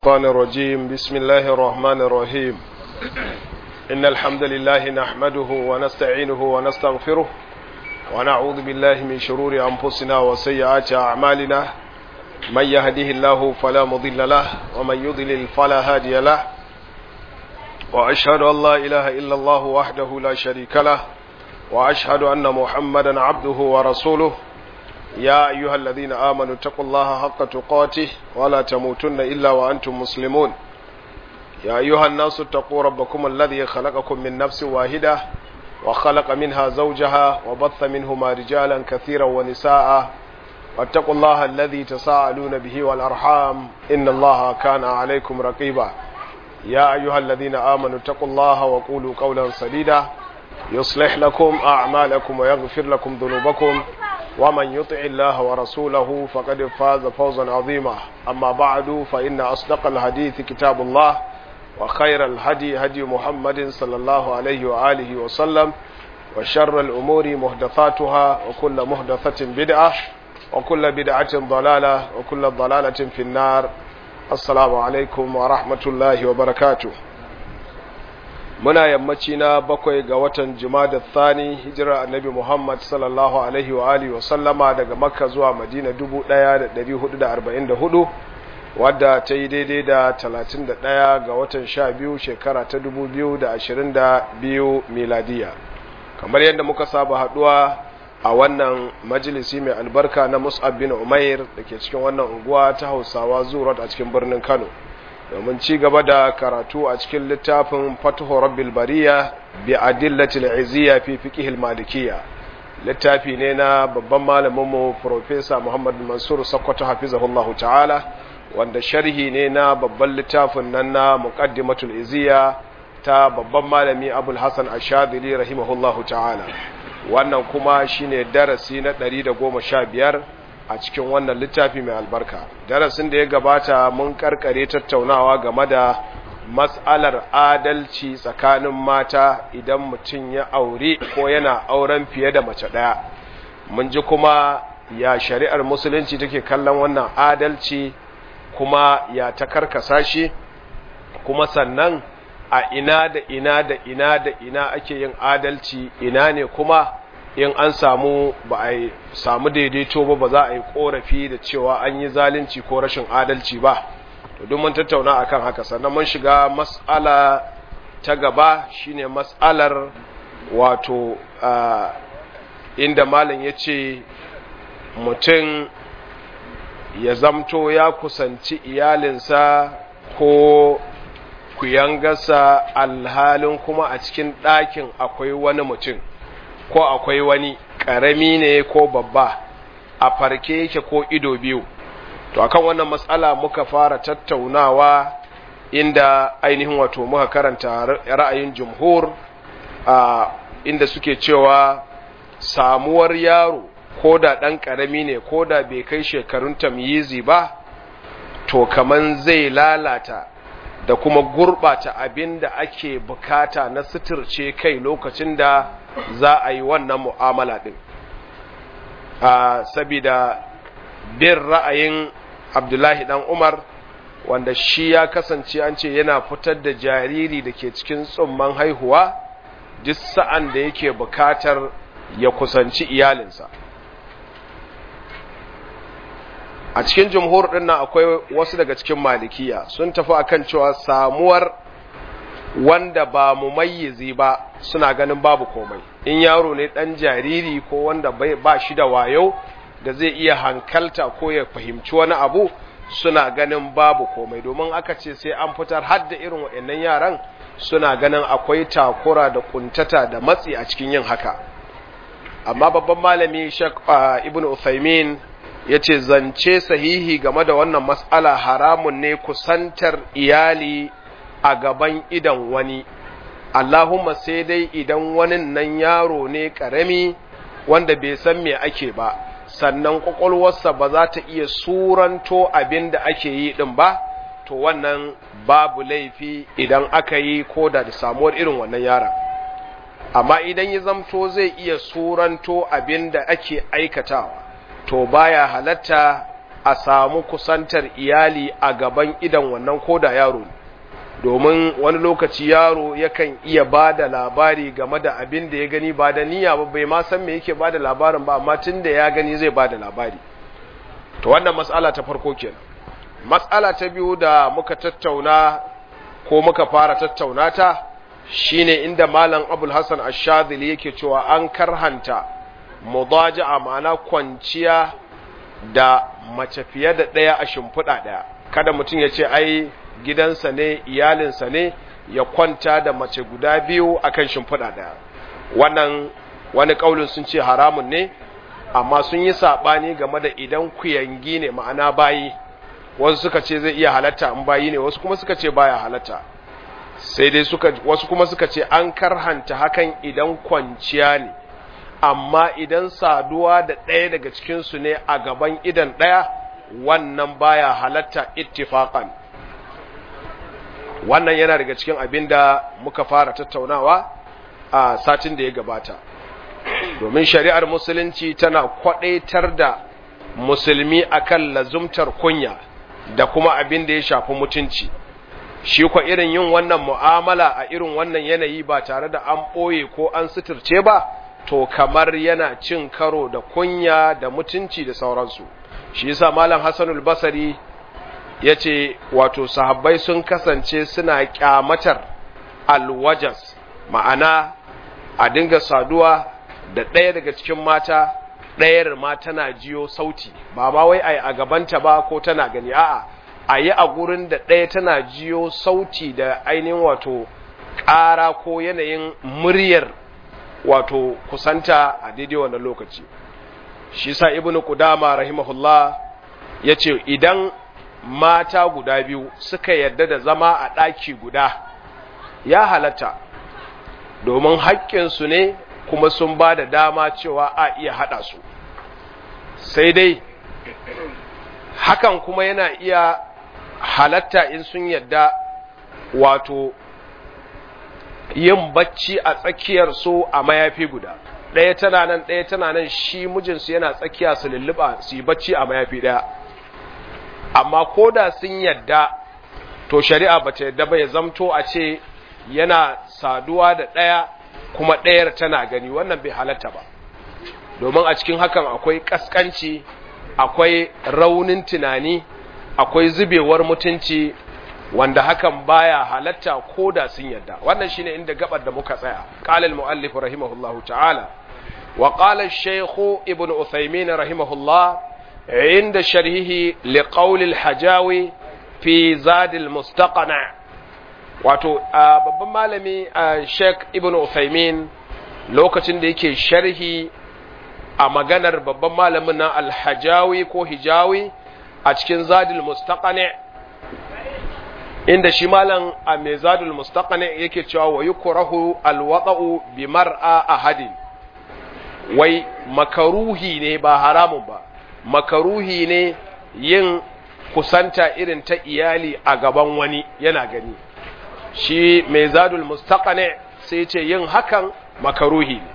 الشيطان الرجيم بسم الله الرحمن الرحيم إن الحمد لله نحمده ونستعينه ونستغفره ونعوذ بالله من شرور أنفسنا وسيئات أعمالنا من يهده الله فلا مضل له ومن يضلل فلا هادي له وأشهد أن لا إله إلا الله وحده لا شريك له وأشهد أن محمدا عبده ورسوله يا أيها الذين آمنوا اتقوا الله حق تقاته ولا تموتن إلا وأنتم مسلمون يا أيها الناس اتقوا ربكم الذي خلقكم من نفس واحدة وخلق منها زوجها وبث منهما رجالا كثيرا ونساء واتقوا الله الذي تساءلون به والأرحام إن الله كان عليكم رقيبا يا أيها الذين آمنوا اتقوا الله وقولوا قولا سديدا يصلح لكم أعمالكم ويغفر لكم ذنوبكم ومن يطع الله ورسوله فقد فاز فوزا عظيما أما بعد فإن أصدق الحديث كتاب الله وخير الهدي هدي محمد صلى الله عليه وآله وسلم وشر الأمور محدثاتها وكل محدثة بدعة وكل بدعة ضلالة وكل ضلالة في النار السلام عليكم ورحمة الله وبركاته muna yammaci na bakwai ga watan jumada thani hijirar annabi muhammad sallallahu alaihi wa alihi wasallama daga makka zuwa madina 1444 wadda ta yi daidai da 31 ga watan 12 shekara ta 2022 miladiya kamar yadda muka saba haduwa a wannan majalisi mai albarka na mus'ab bin umair da ke cikin wannan unguwa ta hausawa zuwa a cikin birnin kano domin ci gaba da karatu a cikin littafin fatuhu rabbil bariya bi adillatil izziya fi fiqhil malikiyya littafi ne na babban malamin mu professor Muhammad Mansur Sokoto hafizahullahu ta'ala wanda sharhi ne na babban littafin nan na muqaddimatul izziya ta babban malami Abul Hasan Ash-Shadhili rahimahullahu ta'ala wannan kuma shine darasi na 115 a cikin wannan littafi mai albarka darasin da ya gabata mun karkare tattaunawa game da matsalar adalci tsakanin mata idan mutum ya aure ko yana auren fiye da mace ɗaya mun ji kuma ya shari'ar musulunci take kallon wannan adalci kuma ya ta karkasa shi kuma sannan a ina da ina da ina da ina ake yin adalci ina ne kuma in an samu ba a samu daidaito ba ba za a yi korafi da cewa an yi zalunci ko rashin adalci ba to duk mun tattauna akan haka sannan mun shiga mas'ala ta gaba shine mas'alar wato inda malam ya ce mutum ya zamto ya kusanci iyalinsa ko kuyangarsa alhalin kuma a cikin ɗakin akwai wani mutum ko akwai wani ƙarami ne ko babba a farke yake ko ido biyu to akan wannan matsala muka fara tattaunawa inda ainihin wato muka karanta ra'ayin jumhur a inda suke cewa samuwar yaro ko da ɗan ƙarami ne ko da bai kai shekarun tamyizi ba to kaman zai lalata da kuma gurɓata abin da ake bukata na suturce kai lokacin da za a yi wannan mu'amala ɗin sabida bin ra'ayin abdullahi ɗan umar wanda shi ya kasance an ce yana fitar da jariri da ke cikin tsumman haihuwa duk sa'an da yake bukatar ya kusanci iyalinsa a cikin jumhur ɗin nan akwai wasu daga cikin malikiya sun tafi akan cewa samuwar wanda ba mu mayyizi ba suna ganin babu komai in yaro ne ɗan jariri ko wanda ba shi da wayo da zai iya hankalta ko ya fahimci wani abu suna ganin babu komai domin aka ce sai an fitar har da irin waɗannan yaran suna ganin akwai takura da kuntata da matsi a cikin yin haka amma babban malami Sheikh Ibn Uthaymin ya ce zance sahihi game da wannan matsala haramun ne kusantar iyali a gaban idan wani Allahumma sai dai idan wani nan yaro ne ƙarami wanda bai san me ake ba sannan ƙwaƙwalwarsa ba za ta iya suranto abin da ake yi ɗin ba to wannan babu laifi idan aka yi ko da da samuwar irin wannan yaron amma idan ya zamto zai iya suranto abin da ake aikatawa to baya halatta a samu kusantar iyali a gaban idan wannan koda yaro ne domin wani lokaci yaro yakan iya ba da labari game da abin da ya gani ba da niyya ba bai ma san me yake ba da labarin ba amma tun da ya gani zai ba da labari to wannan matsala ta farko kenan matsala ta biyu da muka tattauna ko muka fara tattauna ta shine inda malam abul hasan ash-shadhili yake cewa an karhanta mudaja'a ma'ana kwanciya da mace fiye da ɗaya a shimfiɗa ɗaya kada mutum ya ce ai gidansa ne iyalinsa ne ya kwanta da mace guda biyu akan shimfiɗa ɗaya wannan wani ƙaulin sun ce haramun ne amma sun yi saɓani game da idan kuyangi ne ma'ana bayi wasu suka ce zai iya halatta in bayi ne wasu kuma suka ce baya halatta sai dai suka wasu kuma suka ce an karhanta hakan idan kwanciya ne amma idan saduwa da ɗaya daga cikinsu ne a gaban idan ɗaya wannan baya halatta ittifaqan wannan yana daga cikin abin da muka fara tattaunawa a satin da ya gabata domin shari'ar musulunci tana kwadaitar da musulmi akan lazumtar kunya da kuma abin da ya shafi mutunci shi kwa irin yin wannan mu'amala a irin wannan yanayi ba tare da an ɓoye ko an suturce ba to kamar yana cin karo da kunya da mutunci da sauransu shi yasa malam Hassanul Basri yace wato sahabbai sun kasance suna kyamatar alwajas ma'ana a dinga saduwa da ɗaya daga cikin mata ɗayar ma tana jiyo sauti ba ma wai ai a gabanta ba ko tana gani a'a a yi a gurin da ɗaya tana jiyo sauti da ainihin wato ƙara ko yanayin muryar wato kusanta a daidai wannan lokaci shi sa ibnu qudama rahimahullah yace idan mata guda biyu suka yarda da zama a ɗaki guda ya halatta domin haƙƙinsu ne kuma sun ba da dama cewa a iya haɗa su sai dai hakan kuma yana iya halatta in sun yarda wato yin bacci a tsakiyar su a mayafi guda ɗaya tana nan ɗaya tana nan shi mijinsu yana tsakiya su lulluɓa su yi bacci a mayafi ɗaya amma ko da sun yadda to shari'a ba ta yadda ba ya zamto a ce yana saduwa da ɗaya kuma ɗayar tana gani wannan bai halatta ba domin a cikin hakan akwai ƙasƙanci akwai raunin tunani akwai zubewar mutunci wanda hakan baya halatta ko da sun yadda wannan shine inda gabar da muka tsaya qala al muallif rahimahullahu ta'ala wa qala ash-shaykh ibn uthaymin rahimahullah inda sharhihi li qawl al-hajawi fi zad al-mustaqana wato babban malami sheikh ibn uthaymin lokacin da yake sharhi a maganar babban malamin na al-hajawi ko hijawi a cikin zadil mustaqani inda shi malam a mezadul mustaqani yake cewa wa yukrahu alwada'u bi mar'a ahadin wai makaruhi ne ba haramun ba makaruhi ne yin kusanta irin ta iyali a gaban wani yana gani shi mezadul mustaqani sai ce yin hakan makaruhi ne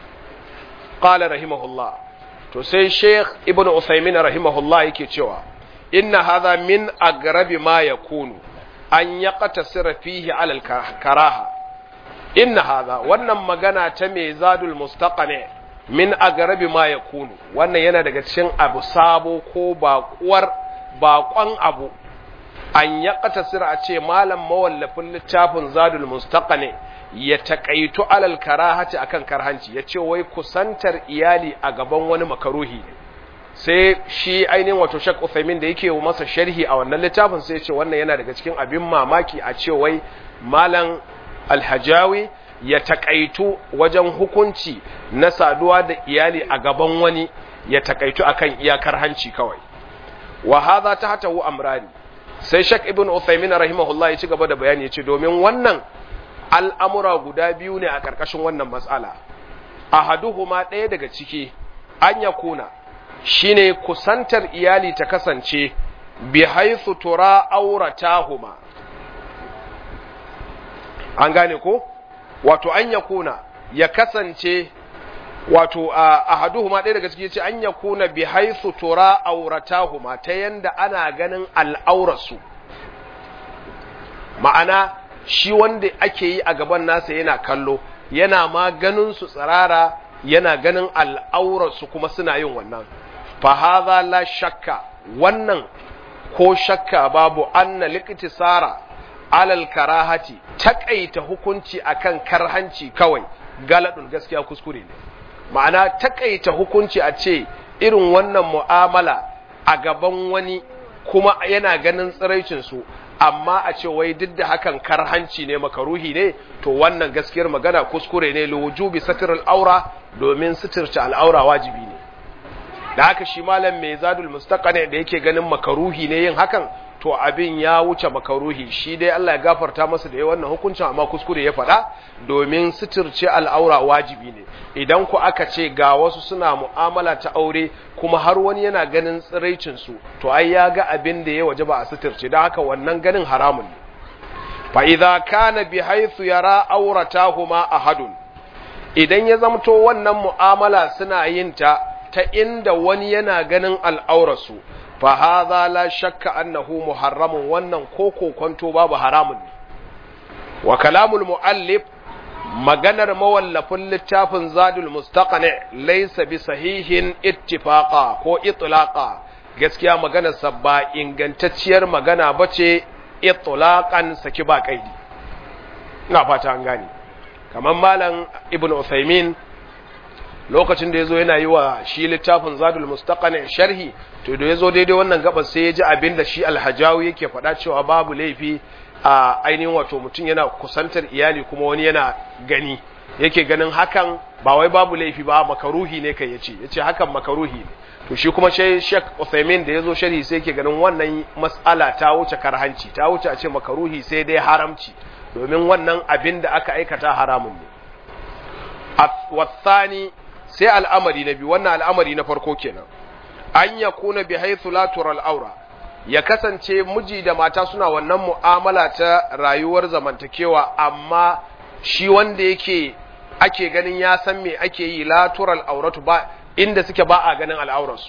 qala rahimahullah to sai sheikh ibnu usaymin rahimahullah yake cewa inna hadha min agrabi ma yakunu an yaqtasira fihi ala al-karaha inna hadha wannan magana ta mai zadul mustaqani min agrabi ma yakunu wannan yana daga cikin abu sabo ko baƙuwar baƙon abu an yaqtasira a ce malam mawallafin littafin zadul mustaqani ya taƙaitu alal karahati akan karhanci ya ce wai kusantar iyali a gaban wani makaruhi ne sai shi ainihin wato shak Uthaymin da yake masa sharhi a wannan littafin sai ce wannan yana daga cikin abin mamaki a ce wai malam alhajawi ya takaitu wajen hukunci na saduwa da iyali a gaban wani ya takaitu akan iyakar hanci kawai wa hadha tahtahu amrani sai shak ibn Uthaymin rahimahullah ya ci gaba da bayani ya ce domin wannan al'amura guda biyu ne a ƙarƙashin wannan matsala ahaduhuma ɗaya daga ciki an yakuna shine kusantar iyali ta kasance bi haithu tura auratahuma an gane ko wato an ya kuna ya kasance wato ahaduhuma ɗaya daga ciki ce an yakuna bi haythu tura auratahuma ta yanda ana ganin al'aurarsu ma'ana shi wanda ake yi a gaban nasa yana kallo yana ma ganin su tsirara yana ganin al'aurarsu kuma suna yin wannan fa hadha la shakka wannan ko shakka babu anna liqtisara alal karahati takaita hukunci akan karhanci kawai galadun gaskiya kuskure ne ma'ana takaita hukunci a ce irin wannan mu'amala a gaban wani kuma yana ganin tsiraicin su amma a ce wai duk da hakan karhanci ne makaruhi ne to wannan gaskiyar magana kuskure ne liwujubi satirul aura domin sitirce al'aura wajibi ne da haka shi malam mai zadul mustaqani da yake ganin makaruhi ne yin hakan to abin ya wuce makaruhi shi dai Allah ya gafarta masa da wannan hukuncin amma kuskure ya faɗa domin sitirce al'aura wajibi ne idan ku aka ce ga wasu suna mu'amala ta aure kuma har wani yana ganin tsiraicin su to ai ya ga abin da ya waje ba a sitirce don haka wannan ganin haramun ne fa idza kana bi haythu yara auratahuma ahadun idan ya zamto wannan mu'amala suna yin ta ta inda wani yana ganin al'aurarsu fa hadha la shakka annahu muharramun wannan ko kokonto babu haramun ne wa kalamul muallif maganar mawallafin littafin zadul mustaqani laysa bi sahihin ittifaqa ko itlaqa gaskiya maganar sa ba ingantacciyar magana bace itlaqan saki ba kaidi ina fata an gane kamar malam ibnu usaymin lokacin da ya zo yana yi wa shi littafin zadul mustaqani sharhi to da ya zo daidai wannan gabas sai ya ji abin da shi alhajawi yake faɗa cewa babu laifi a ainihin wato mutum yana kusantar iyali kuma wani yana gani yake ganin hakan ba wai babu laifi ba makaruhi ne kai yace yace hakan makaruhi ne to shi kuma shi Sheikh Uthaymeen da yazo sharhi sai yake ganin wannan mas'ala ta wuce karhanci ta wuce a ce makaruhi sai dai haramci domin wannan abin da aka aikata haramun ne wasani sai al'amari na biyu wannan al'amari na farko kenan an ya kuna bi haithu la tural aura ya kasance miji da mata suna wannan mu'amala ta rayuwar zamantakewa amma shi wanda yake ake ganin ya san me ake yi la tural auratu ba inda suke ba a ganin al'aurarsu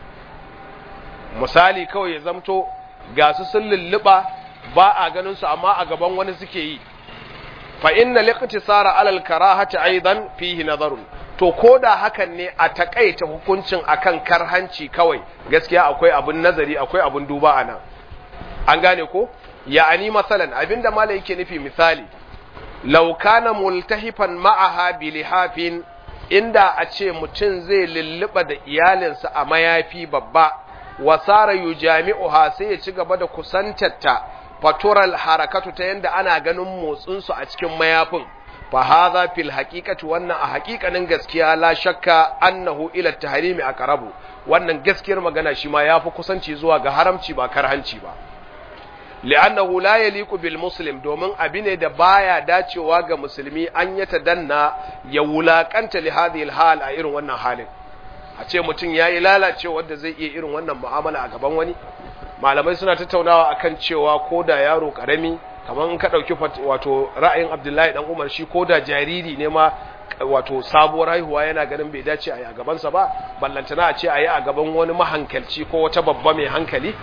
misali kawai ya zamto ga su sun lulluɓa ba a ganin su amma a gaban wani suke yi fa inna liqtisara alal karahati aidan fihi nazarun to ko da hakan ne a takaita hukuncin akan karhanci kawai gaskiya akwai abun nazari akwai abun duba a nan an gane ko ya'ani masalan abinda malai yake nufi misali law kana multahifan ma'aha bilihafin inda a ce mutum zai lulluɓa da iyalinsa a mayafi babba wasara yujami'uha sai ya ci gaba da kusantarta fatural harakatu ta yanda ana ganin motsinsu a cikin mayafin fa hadha fil haqiqati wannan a haƙiƙanin gaskiya la shakka annahu ila tahrimi aqrabu wannan gaskiyar magana shi ma yafi kusanci zuwa ga haramci ba karhanci ba li'annahu la yaliqu bil muslim domin abi ne da baya dacewa ga musulmi an ya tadanna ya wulakanta li hadhihi hal a irin wannan halin a ce mutum yayi lalacewa wanda zai iya irin wannan mu'amala a gaban wani malamai suna tattaunawa akan cewa ko da yaro karami kamar in ka ɗauki wato ra'ayin abdullahi dan umar shi ko da jariri ne ma wato sabuwar haihuwa yana ganin bai dace a yi a gabansa ba ballantana a ce a yi a gaban wani mahankalci ko wata babba mai hankali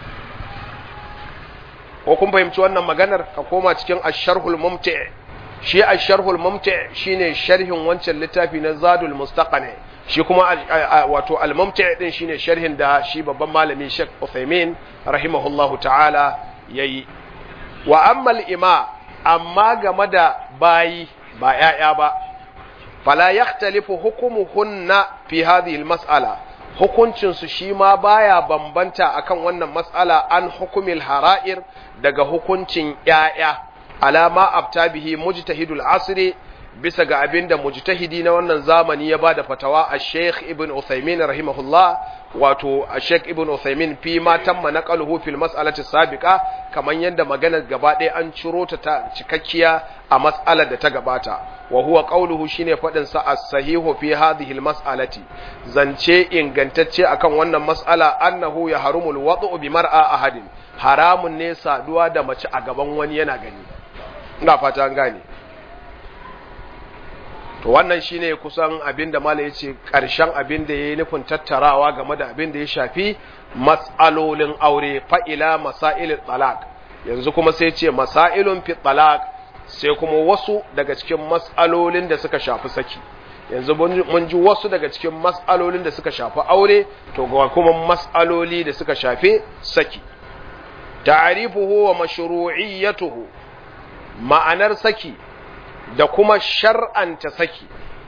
ko kun fahimci wannan maganar ka koma cikin asharhul mumti shi asharhul mumti shine sharhin wancan littafi na zadul mustaqani shi kuma wato al-mumti din shine sharhin da shi babban malami Sheikh Uthaymeen rahimahullahu ta'ala yayi wa ammal ima amma game da bayi ba ‘ya'ya ba, fala ya talifu hukumuhunna fi hadhihi mas'ala hukuncinsu shi ma baya bambanta akan wannan mas'ala an hukumil hara'ir daga hukuncin ‘ya'ya, alama abta bihi mujtahidul asri bisa ga abin da mujtahidi na wannan zamani ya ba da fatawa a Sheikh Ibn Uthaymin rahimahullah wato a Sheikh Ibn Uthaymin fi ma tamma naqaluhu fil mas'alati sabiqa kaman yadda maganar gaba ɗaya an ciro ta ta cikakkiya a mas'alar da ta gabata wa huwa qawluhu shine fadin sa as-sahihu fi hadhihi al-mas'alati zance ingantacce akan wannan mas'ala annahu ya harumul wad'u bi mar'a ahadin haramun ne saduwa da mace a gaban wani yana gani ina fata an gane to wannan shine kusan abin da mala ya ce ƙarshen abin da ya yi nufin tattarawa game da abin da ya shafi mas'alolin aure fa'ila masailin talak yanzu kuma sai ce masailun fi talak sai kuma wasu daga cikin mas'alolin da suka shafi saki yanzu mun ji wasu daga cikin mas'alolin da suka shafi aure to ga kuma mas'aloli da suka shafi saki ta'rifuhu wa mashru'iyyatuhu ma'anar saki da kuma shar'anta saki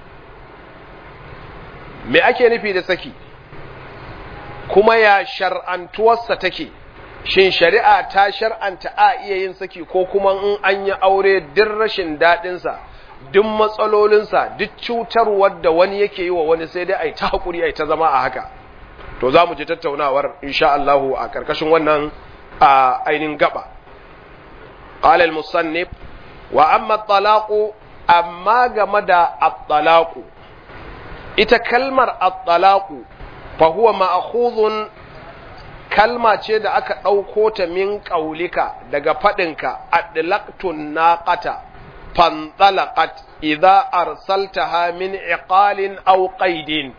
me ake nufi da saki kuma ya shar'antuwarsa take shin shari'a ta shar'anta a iya yin saki ko kuma in an yi aure duk rashin daɗinsa duk matsalolinsa duk cutarwar da wani yake yi wa wani sai dai a yi ta haƙuri a yi ta zama a haka to za mu ji tattaunawar insha Allahu a ƙarƙashin wannan a ainihin gaba qala al-musannif wa amma at-talaqu amma game da at-talaqu ita kalmar at-talaqu fa huwa ma'khudhun kalma ce da aka ɗauko ta min ƙaulika daga faɗinka adlaqtun naqata fantalaqat idza arsaltaha min iqalin aw qaidin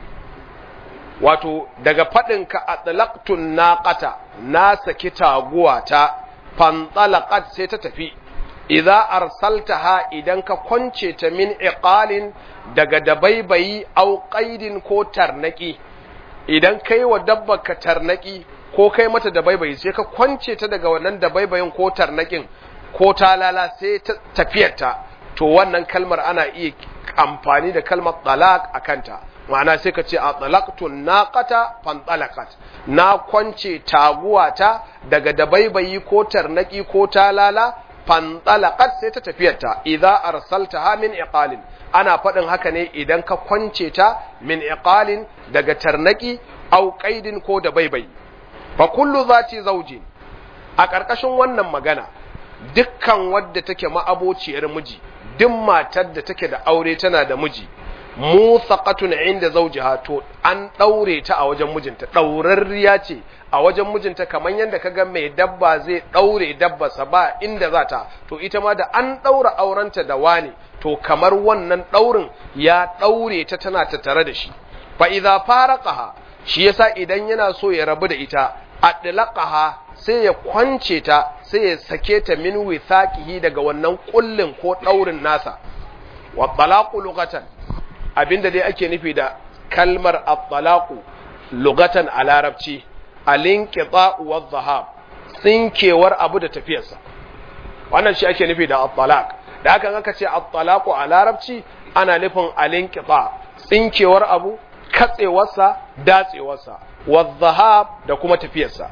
wato daga faɗinka adlaqtun naqata na saki taguwa ta fantalaqat sai ta tafi idza arsaltaha idan ka kwance ta min iqalin daga dabaibayi aw qaidin ko tarnaki idan kai wa dabba ka tarnaki ko kai mata dabaibayi sai ka kwance ta daga wannan dabaibayin ko tarnakin ko talala sai ta tafiyarta to wannan kalmar ana iya amfani da kalmar talaq a kanta ma'ana sai ka ce a talaqtu naqata fantalaqat na kwance taguwata daga dabaibayi ko tarnaki ko talala fantalaqat sai ta tafiyarta idza arsaltaha min iqalin ana faɗin haka ne idan ka kwance ta min iqalin daga tarnaki au qaidin ko dabaibayi fa kullu zati zawjin a ƙarƙashin wannan magana dukkan wadda take ma'abociyar miji duk matar da take da aure tana da miji musaqatun inda zawjiha to an daure ta a wajen mijinta daurarriya ce a wajen mijinta kamar yadda kaga mai dabba zai daure dabbarsa ba inda za ta to ita ma da an daura aurenta da wani to kamar wannan daurin ya daure ta tana tattare da shi fa idza faraqaha shi yasa idan yana so ya rabu da ita adlaqaha sai ya kwance ta sai ya sake ta min withaqihi daga wannan kullin ko daurin nasa wa talaqu lughatan abinda dai ake nufi da kalmar at-talaqu lughatan a larabci al-inqita wa dhahab tsinkewar abu da tafiyarsa wannan shi ake nufi da at-talaq da haka aka ce at-talaqu a larabci ana nufin al-inqita tsinkewar abu katsewarsa datsewarsa wa dhahab da kuma tafiyarsa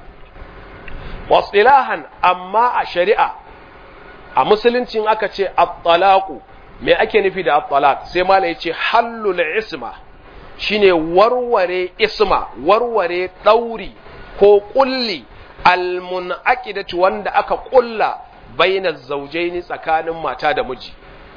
wasilahan amma a shari'a a musuluncin aka ce at-talaqu me ake nufi da at-talaq sai mala yace hallul isma shine warware isma warware dauri ko kulli almunaqidatu wanda aka kulla baina zawjaini tsakanin mata da miji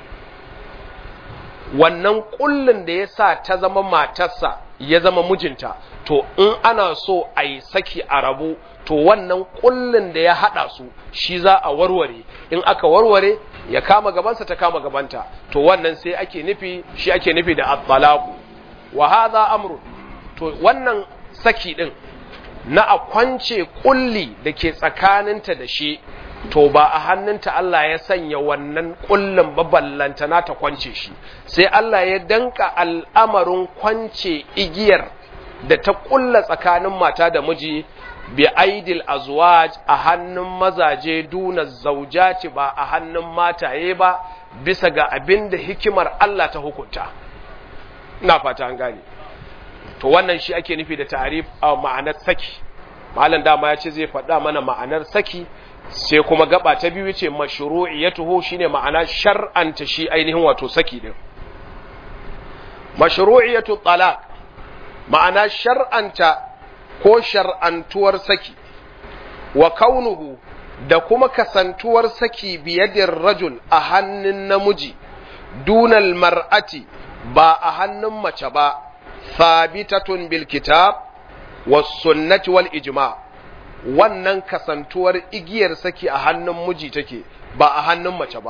wannan kullin da yasa ta zama matarsa ya zama mijinta to in ana so a yi saki a rabu to wannan kullin da ya hada su shi za a warware in aka warware ya kama gabansa ta kama gabanta to wannan sai ake nufi shi ake nufi da at-talaqu wa hadha amru to wannan saki din na a kwance kulli da ke tsakaninta da shi to ba a hannunta Allah ya sanya wannan kullin baballanta na ta kwance shi sai Allah ya danka al'amarin kwance igiyar da ta kulla tsakanin mata da miji bi aidil azwaj a hannun mazaje duna zaujati ba a hannun mataye ba bisa ga abin da hikimar Allah ta hukunta ina fata an gane to wannan shi ake nufi da ta'arif a ma'anar saki malam dama ya ce zai faɗa mana ma'anar saki sai kuma gaba ta biyu ce mashru'iyatuhu shine ma'ana shar'anta shi ainihin wato saki din mashru'iyatu talaq ma'ana shar'anta ko shar'antuwar saki wa kaunuhu da kuma kasantuwar saki biyadin rajul a hannun namiji dunal mar'ati ba a hannun mace ba sabitatun bil kitab was sunnati wal ijma wannan kasantuwar igiyar saki a hannun miji take ba a hannun mace ba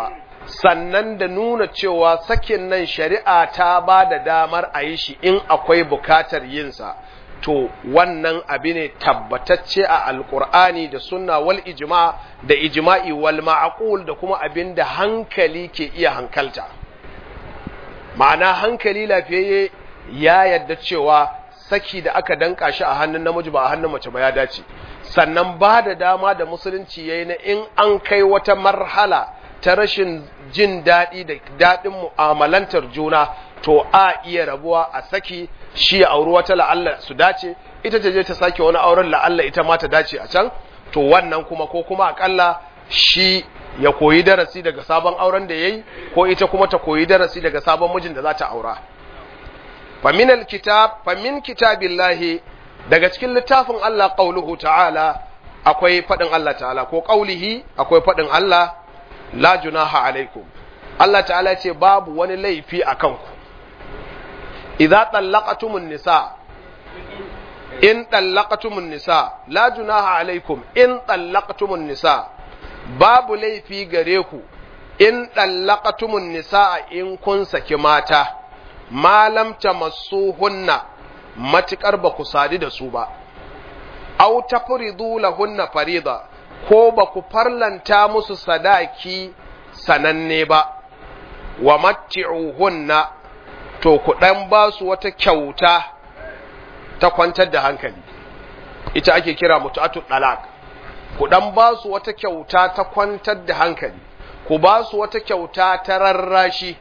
sannan da nuna cewa sakin nan shari'a ta ba da damar a yi shi in akwai bukatar yinsa to wannan abi ne tabbatacce a alkur'ani da sunna wal ijma da ijma'i wal ma'qul da kuma abin da hankali ke iya hankalta ma'ana hankali lafiyayye ya yadda cewa saki da aka danka shi a hannun namiji ba a hannun mace ba ya dace sannan ba da dama da musulunci yayi na in an kai wata marhala ta rashin jin daɗi da daɗin mu'amalantar juna to a iya rabuwa a saki shi ya auri wata la'alla su dace ita ta je ta sake wani auren la'alla ita ma ta dace a can to wannan kuma ko kuma akalla shi ya koyi darasi daga sabon auren da yayi ko ita kuma ta koyi darasi daga sabon mijin da za ta aura famin alkitab famin kitabillahi daga cikin littafin Allah qauluhu ta'ala akwai fadin Allah ta'ala ko qaulihi akwai fadin Allah la junaha alaikum Allah ta'ala ce babu wani laifi a kanku idza tallaqatumun nisa in tallaqatumun nisa la junaha alaikum in tallaqatumun nisa babu laifi gare ku in tallaqatumun nisa in kun saki mata malam tamassuhunna matikar ba ku sadu da su ba aw tafridu lahunna farida ko ba ku farlanta musu sadaki sananne ba wa matti'uhunna to ku dan ba su wata kyauta ta kwantar da hankali ita ake kira mutu'atu dalaq ku dan ba su wata kyauta ta kwantar da hankali ku ba su wata kyauta ta rarrashi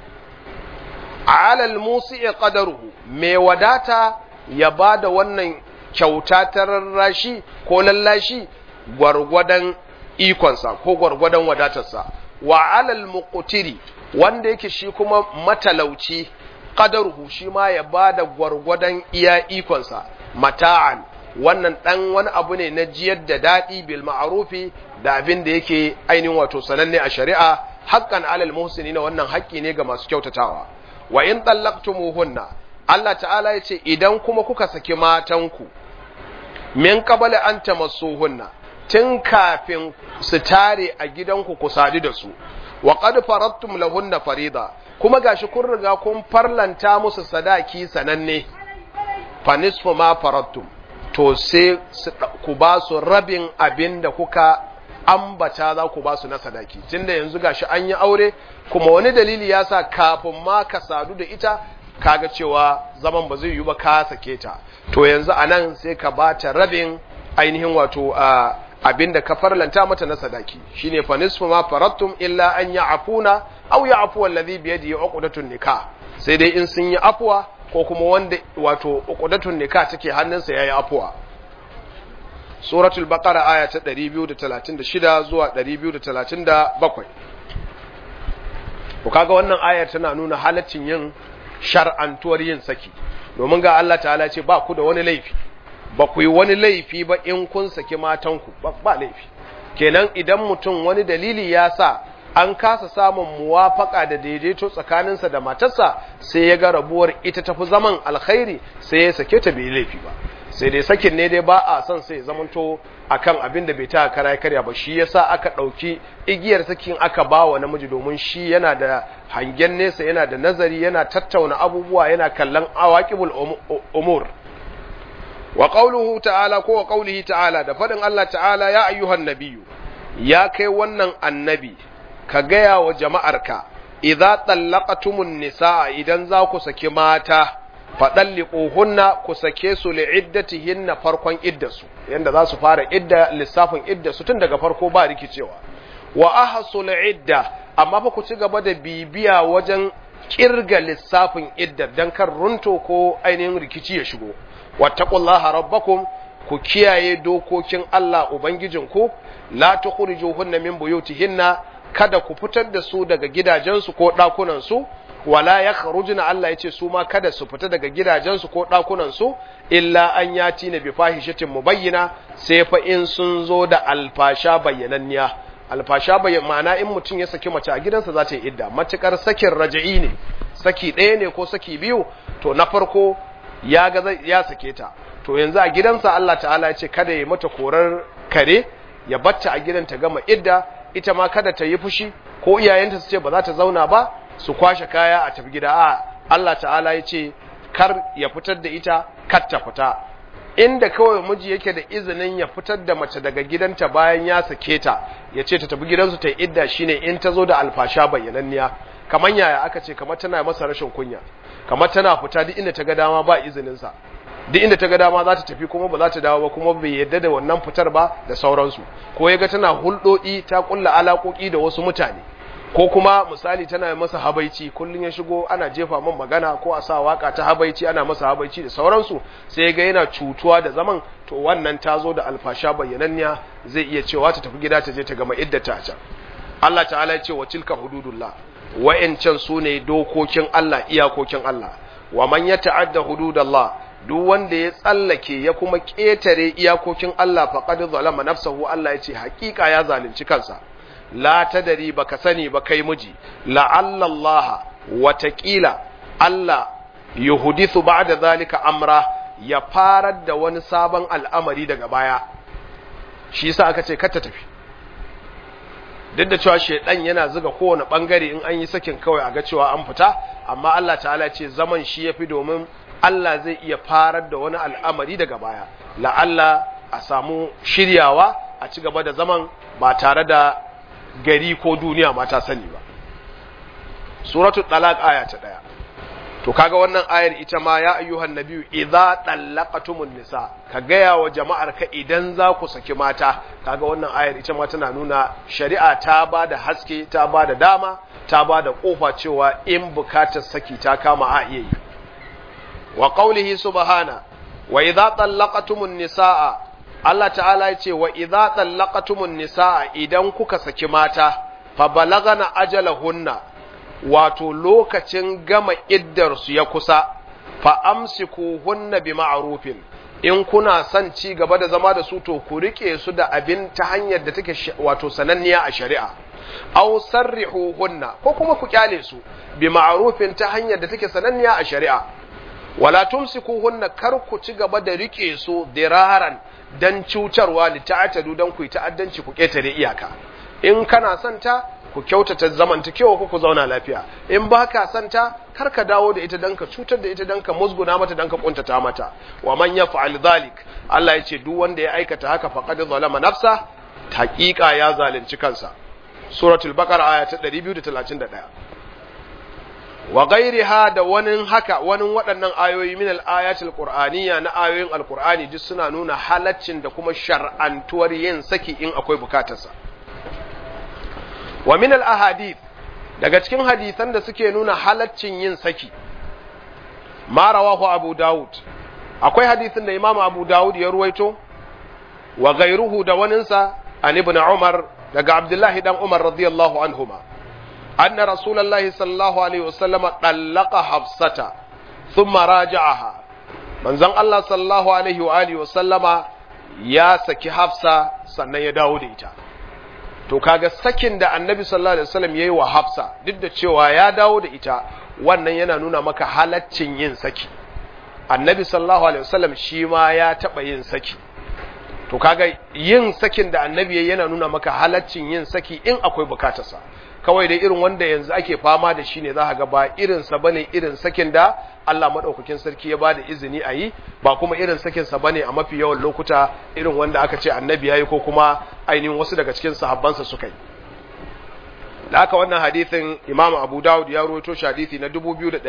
alal musi'i qadaruhu mai wadata ya ba da wannan kyauta ta rarrashi ko lallashi gwargwadon ikonsa ko gwargwadon wadatarsa wa alal muqtiri wanda yake shi kuma matalauci qadaruhu shi ma ya bada gwargwadon iya ikonsa mata'an wannan dan wani abu ne na jiyar da dadi bil ma'rufi da abin da yake ainihin wato sananne a shari'a haqqan alal muhsinina wannan haƙƙi ne ga masu kyautatawa wa in tallaqtumuhunna Allah ta'ala ya ce idan kuma kuka saki matanku min qabla an tamassuhunna tun kafin su tare a gidanku ku sadu da su wa qad faradtum lahunna farida kuma gashi kun riga kun farlanta musu sadaki sananne fa nisfu ma faradtum to sai ku ba su rabin abin da kuka ambata za ku ba su na sadaki tunda yanzu gashi an yi aure kuma wani dalili ya sa kafin ma ka sadu da ita kaga cewa zaman ba zai yi ba ka sake ta to yanzu anan sai ka ba ta rabin ainihin wato abin da ka farlanta mata na sadaki shine fa nisfu ma farattum illa an ya'funa aw ya'fu alladhi bi yadihi uqdatun nikah sai dai in sun yi afwa ko kuma wanda wato uqdatun nikah take hannunsa yayi afwa suratul baqara aya ta 236 zuwa 237 ku kaga wannan ayar tana nuna halaccin yin shar'antuwar yin saki domin ga Allah ta'ala ce ba ku da wani laifi ba ku yi wani laifi ba in kun saki matanku ba laifi kenan idan mutum wani dalili ya sa an kasa samun muwafaka da daidaito tsakaninsa da matarsa sai ya ga rabuwar ita tafi zaman alkhairi sai ya sake ta bai laifi ba sai dai sakin ne dai ba a son sai zamanto akan abin da bai ta kara karya ba shi yasa aka ɗauki igiyar sakin aka ba wa namiji domin shi yana da hangen nesa yana da nazari yana tattauna abubuwa yana kallon awaqibul umur wa qawluhu ta'ala ko wa qawlihi ta'ala da fadin Allah ta'ala ya ayyuhan nabiyyu ya kai wannan annabi ka gaya wa jama'arka idza tallaqatumun nisaa idan za ku saki mata faɗalliƙuhunna ku sake su li'iddatihinna farkon iddasu yanda za su fara idda lissafin iddasu tun daga farko ba rikicewa wa ahsul idda amma fa ku ci gaba da bibiya wajen kirga lissafin idda dan kan runto ko ainihin rikici ya shigo wattaqullaha rabbakum ku kiyaye dokokin Allah ubangijinku la tukhrijuhunna min buyutihinna kada ku fitar da su daga gidajensu ko ɗakunan su wala ya kharujuna Allah yace su ma kada su fita daga gidajensu ko ɗakunansu illa an yati na bi fahishatin mubayyina sai fa in sun zo da alfasha bayyananniya alfasha bayyan ma'ana in mutum ya saki mace a gidansa za ta yi idda matukar sakin raja'i ne saki ɗaya ne ko saki biyu to na farko ya ga ya sake ta to yanzu a gidansa Allah ta'ala ya ce kada ya mata korar kare ya batta a gidan ta gama idda ita ma kada ta yi fushi ko iyayenta su ce ba za ta zauna ba su kwashe kaya a tafi gida a Allah ta'ala ya ce kar ya fitar da ita kar ta fita inda kawai miji yake da izinin ya fitar da mace daga gidanta bayan ya sake ta ya ce ta tafi gidansu ta yi idda shine in ta zo da alfasha bayyananniya kamar yaya aka ce kamar tana masa rashin kunya kamar tana fita duk inda ta ga dama ba izininsa duk inda ta ga dama za ta tafi kuma ba za ta dawo ba kuma bai yadda da wannan fitar ba da sauransu ko ya ga tana hulɗoɗi ta ƙulla alaƙoƙi da wasu mutane ko kuma misali tana masa habaici kullum ya shigo ana jefa man magana ko a sa waka ta habaici ana masa habaici da sauransu sai ya ga yana cutuwa da zaman to wannan ta zo da alfasha bayyananniya zai iya cewa ta tafi gida ta je ta gama iddata a can Allah ta'ala ya ce wa tilka hududullah wa'ancan su ne dokokin Allah iyakokin Allah wa man ya ta'adda hududallah duk wanda ya tsallake ya kuma ƙetare iyakokin Allah faqad zalama nafsahu Allah ya ce haƙiƙa ya zalunci kansa la tadari baka sani ba kai miji la'alla Allah watakila Allah yuhdithu ba'da zalika amra ya farar da wani sabon al'amari daga baya shi yasa aka ce kar ta tafi duk da cewa shedan yana zuga kowane bangare in an yi sakin kawai a ga cewa an fita amma Allah ta'ala ce zaman shi yafi domin Allah zai iya farar da wani al'amari daga baya la'alla a samu shiryawa a ci gaba da zaman ba tare da gari ko duniya ma ta sani ba suratul talaq aya ta daya to kaga wannan ayar ita ma ya ayyuhan nabiyyu idza tallaqatumun nisa ka gaya wa jama'ar ka idan za ku saki mata kaga wannan ayar ita ma tana nuna shari'a ta ba da haske ta ba da dama ta ba da kofa cewa in bukatar saki ta kama a iya yi wa qaulihi subhana wa idza tallaqatumun nisaa Allah ta'ala ya ce wa idza tallaqatumun nisaa idan kuka saki mata fa balagana ajalahunna wato lokacin gama iddarsu ya kusa fa amsiku hunna bi ma'rufin in kuna son ci gaba da zama da su to ku rike su da abin ta hanyar da take wato sananniya a shari'a aw sarrihu hunna ko kuma ku kyale su bi ma'rufin ta hanyar da take sananniya a shari'a wala tumsiku hunna kar ku ci gaba da rike su diraran dan cutarwa li ta'tadu dan ku yi ta'addanci ku ketare iyaka in kana son ta ku kyautata zamantakewa ku ku zauna lafiya in ba ka santa kar ka dawo da ita dan ka cutar da ita dan ka musguna mata dan ka kuntata mata wa man yaf'al dhalik Allah ya ce duk wanda ya aikata haka faqad zalama nafsa haqiqa ya zalunci kansa suratul baqara aya ta 231 wa ghairiha da wani haka wani waɗannan ayoyi min al-ayatil qur'aniyya na ayoyin alqur'ani duk suna nuna halaccin da kuma shar'antuwar yin saki in akwai bukatarsa wa min al-ahadith daga cikin hadisan da suke nuna halaccin yin saki ma rawahu abu daud akwai hadisin da imamu abu daud ya ruwaito wa ghayruhu da waninsa an ibn umar daga abdullahi dan umar radiyallahu anhuma anna rasulullahi sallallahu alaihi wasallam dallaqa hafsata thumma raja'aha manzon Allah sallallahu alaihi wa alihi wasallama ya saki hafsa sannan ya dawo da ita to kaga sakin da annabi sallallahu alaihi wasallam yayi wa Hafsa duk da cewa ya dawo da ita wannan yana nuna maka halaccin yin saki annabi sallallahu alaihi wasallam shi ma ya taba yin saki to kaga yin sakin da annabi yayi yana nuna maka halaccin yin saki in akwai bukatarsa kawai dai irin wanda yanzu ake fama da shi ne za ga ba irin sa bane irin sakin da Allah madaukakin sarki ya bada izini a yi ba kuma irin sakin sa bane a mafi yawan lokuta irin wanda aka ce annabi yayi ko kuma ainihin wasu daga cikin sahabbansa suka yi da haka wannan hadithin Imam Abu Dawud ya rawaito shi hadithi na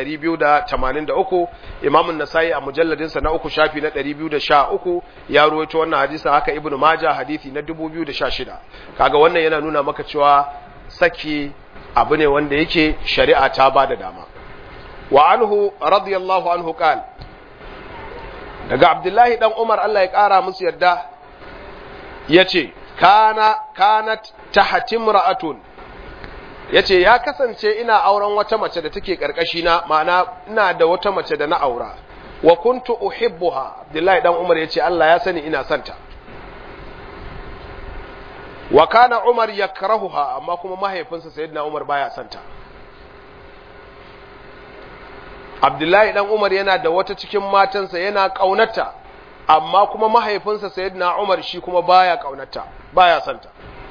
2283 Imam An-Nasa'i a mujalladin sa na uku shafi na 213 ya rawaito wannan hadisin haka Ibn Majah hadithi na 2016 kaga wannan yana nuna maka cewa saki abu ne wanda yake shari'a ta ba da dama wa anhu radiyallahu anhu qal daga Abdullahi dan Umar Allah ya kara musu yadda yace kana kanat tahtimra'atun ya ce ya kasance ina auren wata mace da take na ma'ana ina da wata mace da na aura wa kuntu uhibbuha abdullahi dan umar ya ce Allah ya sani ina santa wa kana umar yakrahuha amma kuma mahaifinsa sayyidina umar baya santa abdullahi dan umar yana da wata cikin matansa yana kaunata amma kuma mahaifinsa sayyidina umar shi kuma baya kaunata baya santa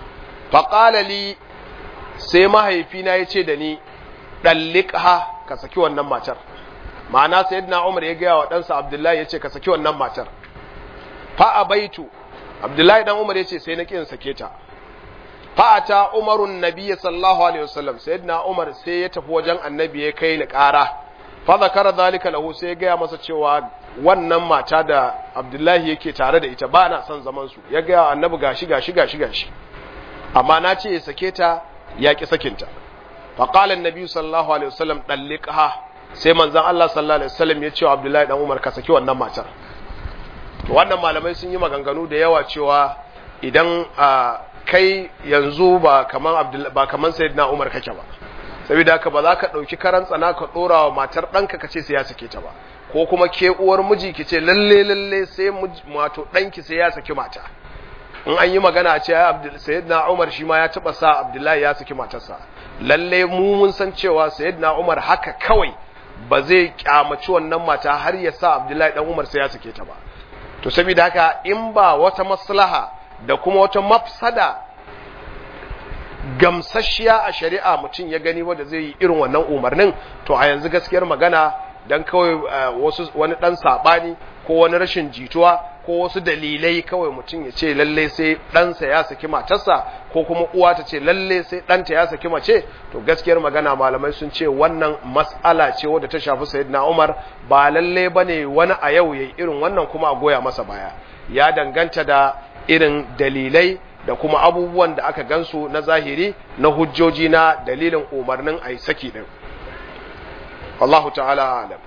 faqala li sai mahaifina ya ce da ni dalliqha ka saki wannan matar ma'ana sayyidina Umar ya gaya wa ɗansa Abdullahi ya ce ka saki wannan matar fa abaitu Abdullahi dan Umar ya ce sai na kin sake ta fa ata Umarun nabiyyi sallallahu alaihi wasallam sayyidina Umar sai ya tafi wajen annabi ya kai ni ƙara fa zakara zalika lahu sai ya gaya masa cewa wannan mata da Abdullahi yake tare da ita ba na son zaman su ya gaya annabi gashi gashi gashi gashi amma na ce ya sake ta ya ki sakinta fa qala annabi sallallahu alaihi wasallam dalliqha sai manzon Allah sallallahu alaihi wasallam ya ce wa Abdullahi dan Umar ka saki wannan matar to wannan malamai sun yi maganganu da yawa cewa idan kai yanzu ba kaman Abdullahi ba kaman Sayyidina Umar kake ba saboda haka ba za ka dauki karan tsana ka dora wa matar danka ka ce sai ya sake ta ba ko kuma ke uwar miji ki ce lalle lalle sai wato danki sai ya saki mata in an yi magana a ce Sayyidina Umar shi ma ya taba sa Abdullahi ya saki matarsa lalle mu mun san cewa Sayyidina Umar haka kawai ba zai kyamaci wannan mata har ya sa Abdullahi dan Umar sai ya sake ta ba to saboda haka in ba wata maslaha da kuma wata mafsada gamsasshiya a shari'a mutum ya gani wanda zai yi irin wannan umarnin to a yanzu gaskiyar magana dan kawai wasu wani dan sabani ko wani rashin jituwa ko wasu dalilai kawai mutum ya ce lalle sai ɗansa ya saki matarsa ko kuma uwa ta ce lalle sai ɗanta ya saki mace to gaskiyar magana malamai sun ce wannan mas'ala ce wadda ta shafi sayyidina Umar ba lalle bane wani a yau yayi irin wannan kuma a goya masa baya ya danganta da irin dalilai da kuma abubuwan da aka gansu na zahiri na hujjoji na dalilin umarnin a yi saki din Allahu ta'ala alam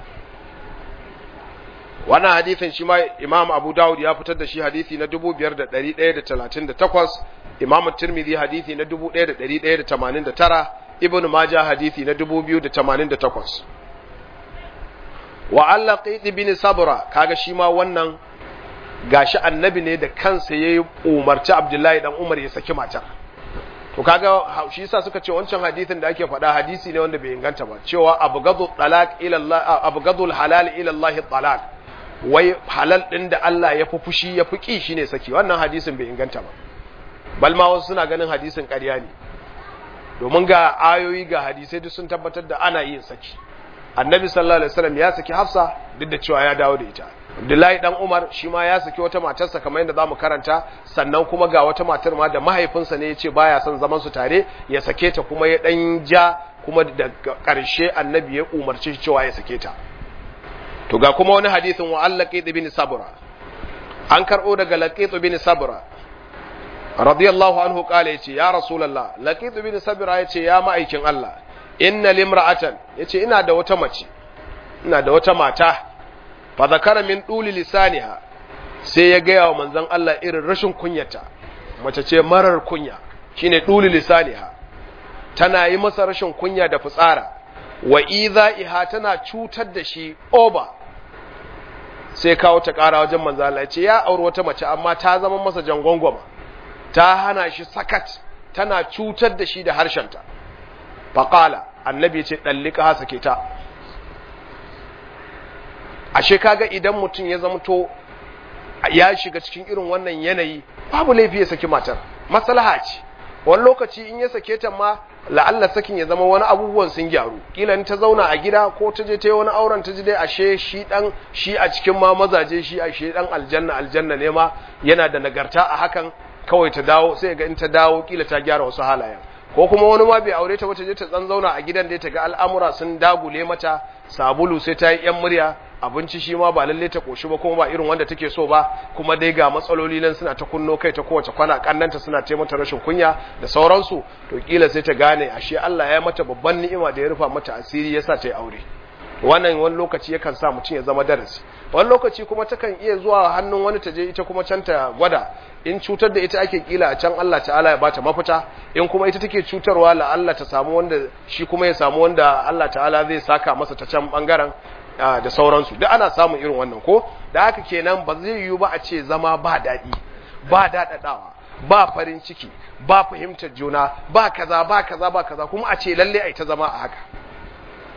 wannan hadithin shi ma Imam Abu Dawud ya fitar da shi hadithi na 5138 Imam Tirmidhi hadithi na 1189 Ibn Majah hadithi na 2088 wa Allah Qait bin Sabra kaga shi ma wannan gashi annabi ne da kansa yayi umarci Abdullahi dan Umar ya saki matar to kaga shi yasa suka ce wancan hadisin da ake faɗa hadisi ne wanda bai inganta ba cewa abghadu talaq ila Allah abghadul halal ila Allah talaq wai halal din da Allah ya fi fushi ya fi ki shine saki wannan hadisin bai inganta ba bal ma wasu suna ganin hadisin ƙarya ne domin ga ayoyi ga hadisai duk sun tabbatar da ana yin saki annabi sallallahu alaihi wasallam ya saki hafsa duk da cewa ya dawo da ita abdullahi dan umar shi ma ya saki wata matarsa kamar yadda zamu karanta sannan kuma ga wata matar ma da mahaifinsa ne ya ce baya son zaman su tare ya sake ta kuma ya dan ja kuma da karshe annabi ya umarci cewa ya sake ta to ga kuma wani hadisin wa allaqit ibn sabra an karbo daga laqit ibn sabra radiyallahu anhu kale yace ya rasulullah laqit ibn sabra yace ya ma'aikin Allah inna limra'atan yace ina da wata mace ina da wata mata fa zakara min duli lisaniha sai ya gaya wa manzon Allah irin rashin kunyata mace ce marar kunya shine duli lisaniha tana yi masa rashin kunya da fitsara wa idha'iha tana cutar da shi oba sai kawo ta kara wajen manzon Allah yace ya auri wata mace amma ta zama masa jangongoma ta hana shi sakat tana cutar da shi da harshenta faqala annabi ya ce ɗallika ha sake ta ashe kaga idan mutum ya zamto ya shiga cikin irin wannan yanayi babu laifi ya saki matar maslaha ce wani lokaci in ya sake ta ma la'alla sakin ya zama wani abubuwan sun gyaru kila in ta zauna a gida ko ta je ta yi wani auren ta ji dai ashe shi dan shi a cikin ma mazaje shi ashe dan aljanna aljanna ne ma yana da nagarta a hakan kawai ta dawo sai ga in ta dawo kila ta gyara wasu halayen ko kuma wani ma bai aure ta wata je ta tsan zauna a gidan da ta ga al'amura sun dagule mata sabulu sai ta yi yan murya abinci shi ma ba lalle ta koshi ba kuma ba irin wanda take so ba kuma dai ga matsaloli nan suna ta kunno kai ta kowace kwana kannanta suna ta mata rashin kunya da sauransu to kila sai ta gane ashe Allah ya mata babban ni'ima da ya rufa mata asiri yasa ta yi aure wannan wani lokaci yakan sa mutum ya zama darasi wani lokaci kuma takan iya zuwa hannun wani ta je ita kuma can ta gwada in cutar da ita ake kila a can Allah ta'ala ya bata mafita in kuma ita take cutarwa la Allah ta samu wanda shi kuma ya samu wanda Allah ta'ala zai saka masa ta can bangaren da sauransu duk ana samun irin wannan ko da haka kenan ba zai yiwu ba a ce zama ba daɗi ba daɗaɗawa ba farin ciki ba fahimtar juna ba kaza ba kaza ba kaza kuma a ce lalle ai ta zama a haka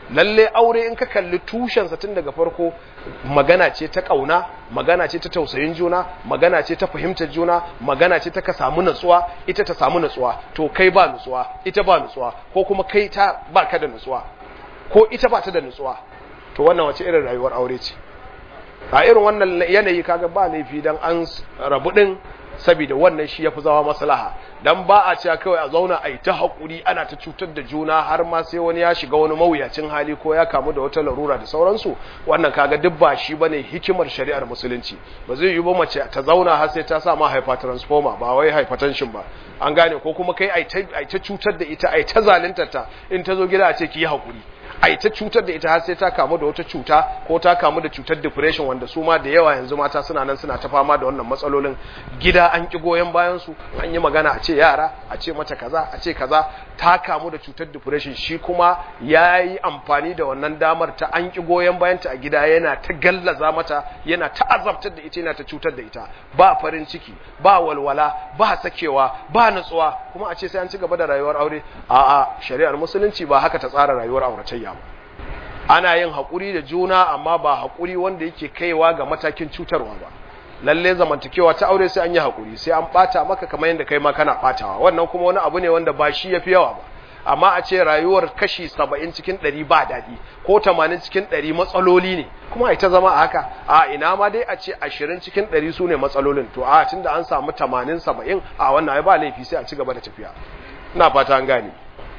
lalle aure in ka kalli tushensa tun daga farko magana ce ta ƙauna magana ce ta tausayin juna magana ce ta fahimtar juna magana ce ta ka samu natsuwa ita ta samu natsuwa to kai ba natsuwa ita ba natsuwa ko kuma kai ta ba ka da natsuwa ko ita ba ta da natsuwa to wannan wace irin rayuwar aure ce a irin wannan yanayi kaga ba laifi dan an rabu din saboda wannan shi yafi zama maslaha dan ba a cewa kawai a zauna a yi ta hakuri ana ta cutar da juna har ma sai wani ya shiga wani mawuyacin hali ko ya kamu da wata larura da sauransu wannan kaga duk ba shi bane hikimar shari'ar musulunci ba zai yi ba mace ta zauna har sai ta sa ma haifa transformer ba wai hypertension ba an gane ko kuma kai ai ta cutar da ita ai ta zaluntar ta in ta zo gida a ce ki yi hakuri ai ta cutar da ita har sai ta kamu da wata cuta ko ta kamu da cutar depression wanda su ma da yawa yanzu mata suna nan suna ta fama da wannan matsalolin gida an ki goyon bayan su an yi magana a ce yara a ce mata kaza a ce kaza ta kamu da cutar depression shi kuma ya yi amfani da wannan damar ta an ki goyon bayan ta a gida yana ta gallaza mata yana ta azabtar da ita yana ta cutar da ita ba farin ciki ba walwala ba sakewa ba nutsuwa kuma a ce sai an ci gaba da rayuwar aure a'a shari'ar musulunci ba haka ta tsara rayuwar auratayya ba ana yin haƙuri da juna amma ba haƙuri wanda yake kaiwa ga matakin cutarwa ba lalle zamantakewa ta aure sai an yi haƙuri sai an ɓata maka kamar yadda kai ma kana ɓatawa wannan kuma wani abu ne wanda ba shi ya fi yawa ba amma a ce rayuwar kashi saba'in cikin ɗari ba daɗi ko tamanin cikin ɗari matsaloli ne kuma ita zama a haka a ina ma dai a ce ashirin cikin ɗari su ne matsalolin to a tun da an samu tamanin saba'in a wannan ba laifi sai a ci gaba da tafiya ina fata an gane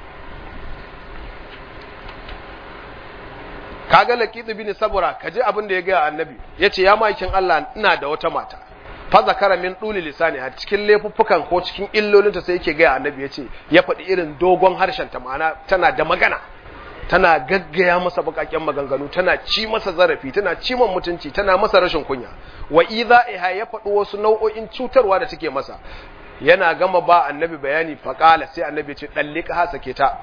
kaga laqid bin sabura kaje abin da ya ga annabi yace ya makin Allah ina da wata mata fa zakara min duli lisani a cikin laifuffukan ko cikin illolinta sai yake ga annabi yace ya faɗi irin dogon harshen ta ma'ana tana da magana tana gaggaya masa bakakken maganganu tana ci masa zarafi tana ci man mutunci tana masa rashin kunya wa idha iha ya faɗi wasu nau'o'in cutarwa da take masa yana gama ba annabi bayani faqala sai annabi ya ce dallika ha sake ta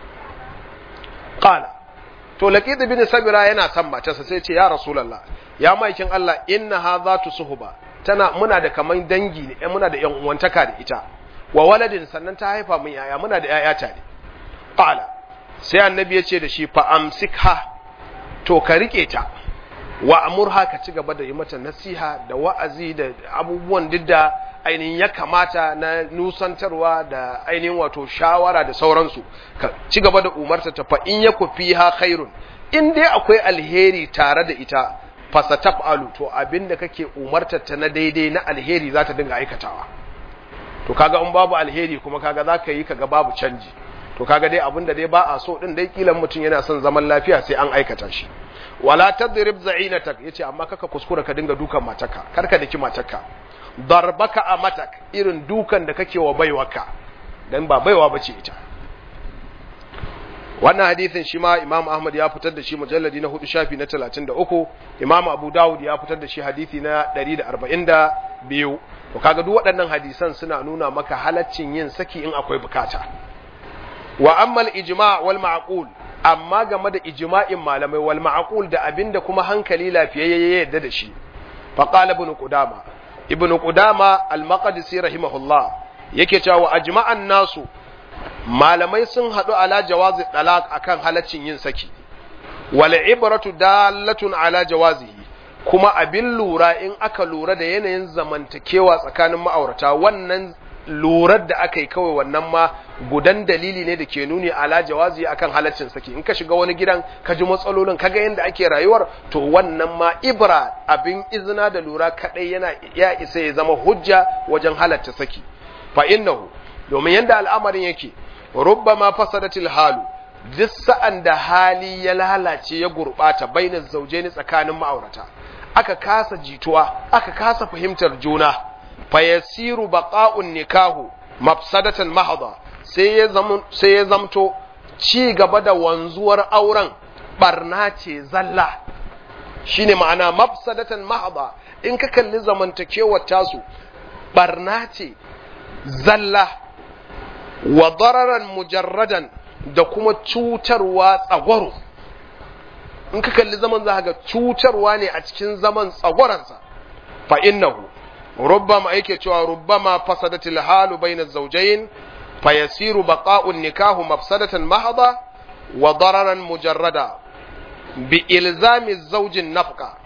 qala to laqid bin sabira yana son matarsa sai ce ya rasulullah ya maikin Allah inna hadhatu suhba tana muna da kaman dangi ne muna da yan uwantaka da ita wa waladin sannan ta haifa mun yaya muna da yaya tare qala sai annabi ya ce da shi fa amsikha to ka rike ta wa amurha ka ci gaba da yi mata nasiha da wa'azi da abubuwan didda ainihin ya kamata na nusantarwa da ainihin wato shawara da sauransu ka ci gaba da umarta ta fa in yaku fiha khairun in dai akwai alheri tare da ita fasataf'alu to abinda kake umarta ta na daidai na alheri za ta dinga aikatawa to kaga in babu alheri kuma kaga za ka yi kaga babu canji to kaga dai abinda dai ba a so din dai kilan mutum yana son zaman lafiya sai an aikata shi wala tadrib za'inatak yace amma kaka kuskura ka dinga dukan mataka karka daki matarka darbaka a matak irin dukan da kake wa baiwaka dan ba baiwa bace ita wannan hadisin shi ma Imam Ahmad ya fitar da shi mujalladi na hudu shafi na 33 Imam Abu Dawud ya fitar da shi hadisi na 142 to kaga duk waɗannan hadisan suna nuna maka halaccin yin saki in akwai bukata wa ammal ijma' wal ma'qul amma game da ijma'in malamai wal ma'qul da abinda kuma hankali lafiyayye ya yadda da shi fa qala ibn qudama ibn qudama al-maqdisi rahimahullah yake cewa ajma'an nasu malamai sun hadu ala jawazi talaq akan halaccin yin saki wal ibratu dalatun ala jawazihi kuma abin lura in aka lura da yanayin zamantakewa tsakanin ma'aurata wannan lurar da aka yi kawai wannan ma gudan dalili ne da ke nuni ala jawazi akan halaccin saki in ka shiga wani gidan ka ji matsalolin kaga yadda ake rayuwar to wannan ma ibra abin izina da lura kadai yana ya isa ya zama hujja wajen halatta saki fa innahu domin yadda al'amarin yake rubbama fasadatil halu duk sa'an da hali ya lalace ya gurbata bainar zaujaini tsakanin ma'aurata aka kasa jituwa aka kasa fahimtar juna fayasiru baqa'un nikahu mafsadatan mahadha sai ya sai ya zamto ci gaba da wanzuwar auren barna ce zalla shine ma'ana mafsadatan mahadha in ka kalli zamantakewar tasu barna ce zalla wa dararan mujarradan da kuma cutarwa tsagwaro in ka kalli zaman za ga cutarwa ne a cikin zaman tsagwaransa fa innahu ربما yake cewa ربما فسدت الحال بين الزوجين فيصير بقاء النكاح مفسدة محضة wa dararan mujarrada bi ilzami zaujin nafqa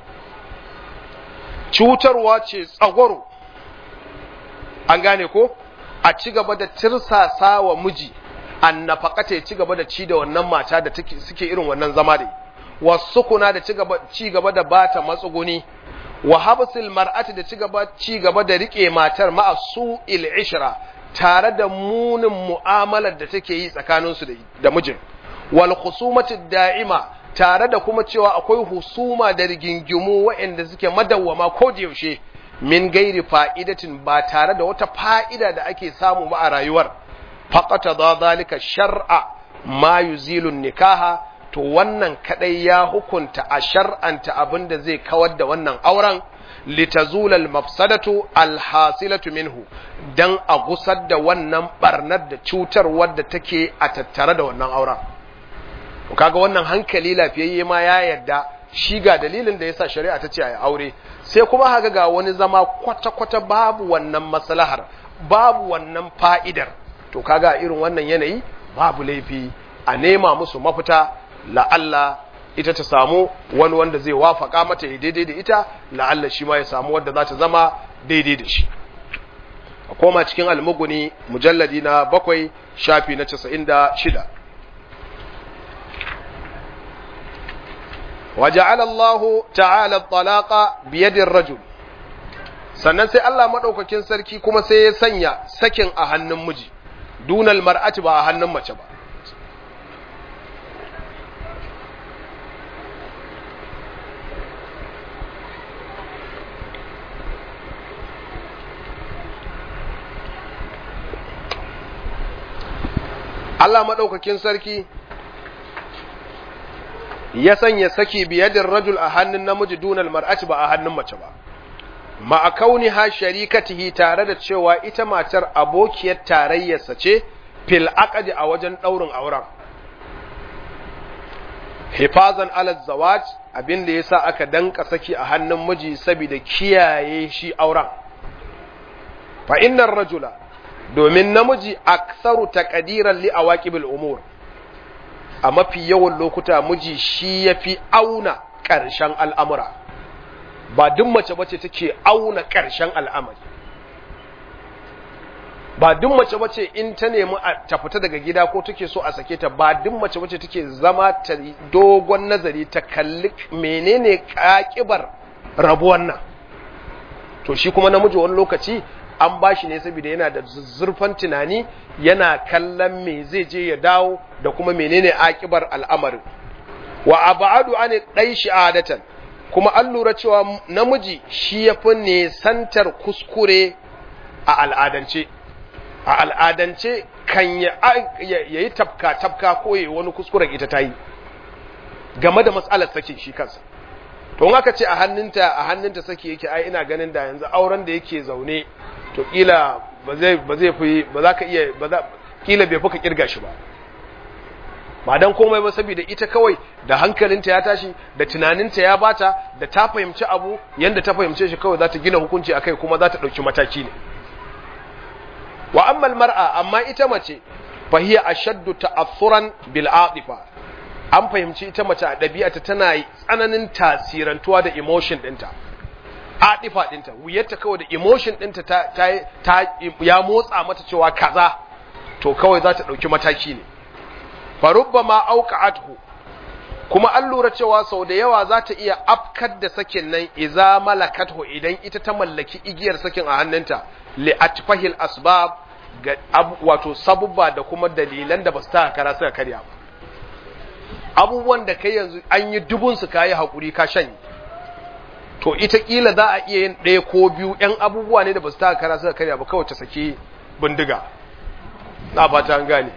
cutarwa ce tsagwaro an gane ko a ci gaba da tirsasa wa miji an nafaqata ya ci gaba da ci da wannan mata da suke irin wannan zama da wasu kuna da ci gaba da bata matsuguni wa habsil mar'ati da ci gaba ci gaba da rike matar ma'a su'il ishra tare da munin mu'amalar da take yi tsakaninsu da mijin wal khusumati da'ima tare da kuma cewa akwai husuma da rigingimu waɗanda suke madawwama ko da yaushe min gairi fa'idatin ba tare da wata fa'ida da ake samu ba a rayuwar faqata da zalika shar'a ma yuzilu nikaha to wannan kadai ya hukunta a shar'anta abin da zai kawar da wannan auren litazula al-mafsadatu al-hasilatu minhu dan a gusar da wannan barnar da cutar wadda take a tattare da wannan auren kaga wannan hankali lafiyayye ma ya yarda shi ga dalilin da yasa shari'a ta ce a aure sai kuma haka ga wani zama kwata-kwata babu wannan maslahar babu wannan fa'idar to kaga irin wannan yanayi babu laifi a nema musu mafita la'alla ita ta samu wani wanda zai wafaka mata ya daidai da ita la'alla shi ma ya samu wanda za ta zama daidai da shi a koma cikin almuguni mujalladi na bakwai shafi na casa'in da shida وجعل الله تعالى الطلاق بيد الرجل sannan sai Allah madaukakin sarki kuma sai ya sanya sakin a hannun miji dunal mar'ati ba a hannun mace ba Allah madaukakin sarki ya sanya saki biyadin rajul a hannun namiji dunal mar'ati ba a hannun mace ba ma'a kauniha sharikatihi tare da cewa ita matar abokiyar tarayyarsa ce fil aqdi a wajen daurin auren hifazan ala zawaj abin da yasa aka danka saki a hannun miji saboda kiyaye shi auren fa innar rajula domin namiji aktsaru taqdiran li awaqibil umur a mafi yawan lokuta miji shi ya fi auna ƙarshen al'amura ba duk mace bace take auna ƙarshen al'amari ba duk mace bace in ta nemi ta fita daga gida ko take so a sake ta ba duk mace bace take zama ta dogon nazari ta kalli menene ƙaƙibar rabuwan nan to shi kuma namiji wani lokaci an ba shi ne saboda yana da zurfan tunani yana kallon me zai je ya dawo da kuma menene akibar al'amarin wa abadu an dai adatan kuma an lura cewa namiji shi yafi nesantar kuskure a al'adance a al'adance kan ya yi tafka tafka ko yayi wani kuskuren ita ta yi game da matsalar sakin shi kansa to in aka ce a hannunta a hannunta saki yake ai ina ganin da yanzu auren da yake zaune to kila ba zai ba zai fi ba za ka iya ba za kila bai fuka kirga shi ba ba dan komai ba saboda ita kawai da hankalinta ya tashi da tunaninta ya bata da ta fahimci abu yanda ta fahimce shi kawai za ta gina hukunci akai kuma za ta dauki mataki ne wa amma mar'a amma ita mace fa hiya ashaddu ta'assuran bil atifa an fahimci ita mace a ɗabi'ata tana tsananin tasirantuwa da emotion ɗinta atifa ɗinta wuyarta kawai da emotion ɗinta ta, ta, ta ya motsa mata cewa kaza to kawai za ta ɗauki mataki ne farubba ma auqa'athu kuma an lura cewa sau da yawa za ta iya afkar da sakin nan iza malakathu idan ita ta mallaki igiyar sakin a hannunta li atfahil asbab ga wato sabubba da kuma dalilan da ba su ta kara suka karya ba abubuwan da kai yanzu an yi dubun su kayi hakuri ka shanye to ita kila za a iya yin ɗaya ko biyu ‘yan abubuwa ne da ba su ta kara suka karya ba kawai ta saki bindiga na ba ta gane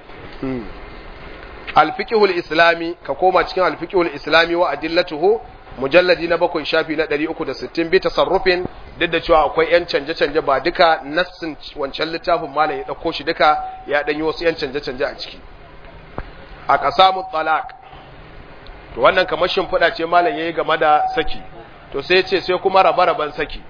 alfiqhul islami ka koma cikin alfiqhul islami wa adillatuhu mujalladi na bakwai shafi na 360 bi tasarrufin duk da cewa akwai yan canje canje ba duka nassin wancan littafin malam ya dauko shi duka ya dan yi wasu yan canje canje a ciki a qasamut talaq to wannan kamar shimfiɗa ce malam yayi game da saki to sai ya ce sai kuma raba raban saki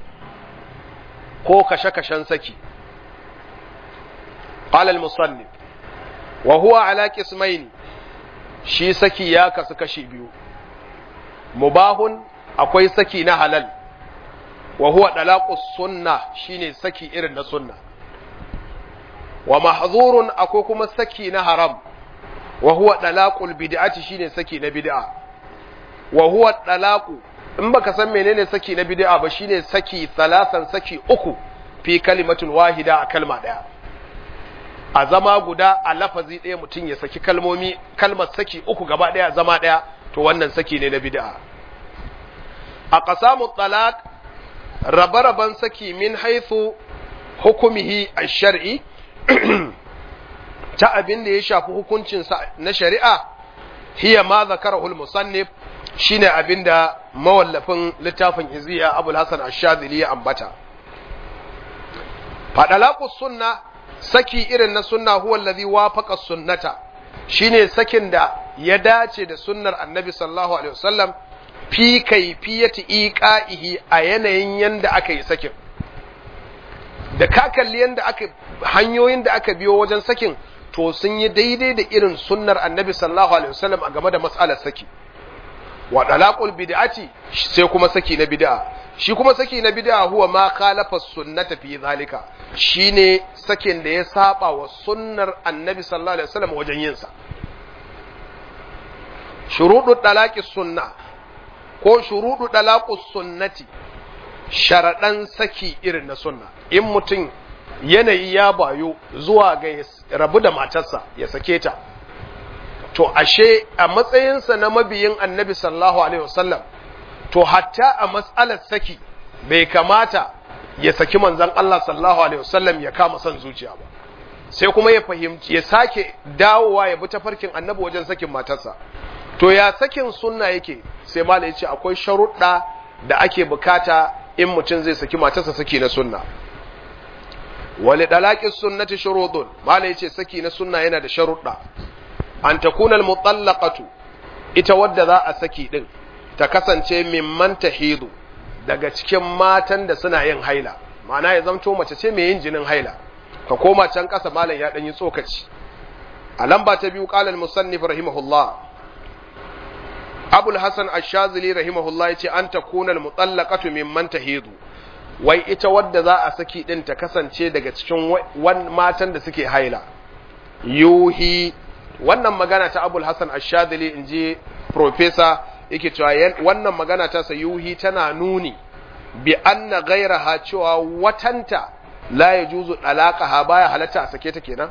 ko kashe kashen saki qala al-musannif wa huwa ala qismaini shi saki ya kasu kashi biyu mubahun akwai saki na halal wa huwa dalaqus sunna shine saki irin na sunna wa mahzurun akwai kuma saki na haram wa huwa dalaqul bid'ati shine saki na bid'a wa huwa dalaqu in baka san menene saki na bid'a ba shine saki salasan saki uku fi kalimatul wahida a kalma daya a zama guda a lafazi ɗaya mutum ya saki kalmomi kalmar saki uku gaba ɗaya zama ɗaya to wannan saki ne na bid'a a qasamu talaq rabe-raben saki min haithu hukumihi a shari'i ta abin da ya shafi hukuncinsa na shari'a hiya ma zakarahul musannif shine abin da mawallafin littafin iziya abul hasan ash-shadhili ya ambata fadalaqus sunna saki irin na sunna huwa allazi wafaqa sunnata shine sakin da ya dace da sunnar annabi sallallahu alaihi wasallam fi kaifiyati iqa'ihi a yanayin yanda aka yi sakin da ka kalli yanda aka hanyoyin da aka biyo wajen sakin to sun yi daidai da irin sunnar annabi sallallahu alaihi wasallam a game da mas'alar saki wa dalaqul bid'ati sai kuma saki na bid'a shi kuma saki na bid'a huwa ma khalafa sunnata fi zalika shine sakin da ya saba wa sunnar annabi sallallahu alaihi wasallam wajen yin sa shuruɗu dalaqis sunna ko shuruɗu dalaqus sunnati sharaɗan saki irin na sunna in mutum yanayi ya bayo zuwa ga rabu da matarsa ya sake ta to ashe a matsayinsa na mabiyin annabi sallallahu alaihi wasallam to hatta a matsalar saki bai kamata ya saki manzon Allah sallallahu alaihi wasallam ya kama son zuciya ba sai kuma ya fahimci ya sake dawowa ya bi tafarkin annabi wajen sakin matarsa to ya sakin sunna yake sai mala ya ce akwai sharuɗa da ake bukata in mutum zai saki matarsa saki na sunna wali dalaqis sunnati shurudun mala ya ce saki na sunna yana da sharuɗa an takuna al-mutallaqatu ita wadda za a saki din ta kasance mimman tahidu daga cikin matan da suna yin haila ma'ana ya zamto mace ce mai yin jinin haila ka koma can kasa malam ya dan yi tsokaci a lamba ta biyu qala al-musannif rahimahullah abul hasan ash-shazili rahimahullah yace an takuna al-mutallaqatu mimman tahidu wai ita wadda za a saki din ta kasance daga cikin matan da suke haila yuhi wannan magana ta abul hasan ashadili in ji profesa yake cewa wannan magana ta sayuhi tana nuni bi anna gairaha cewa watanta la ya juzu dalaqaha baya halatta a sake ta kenan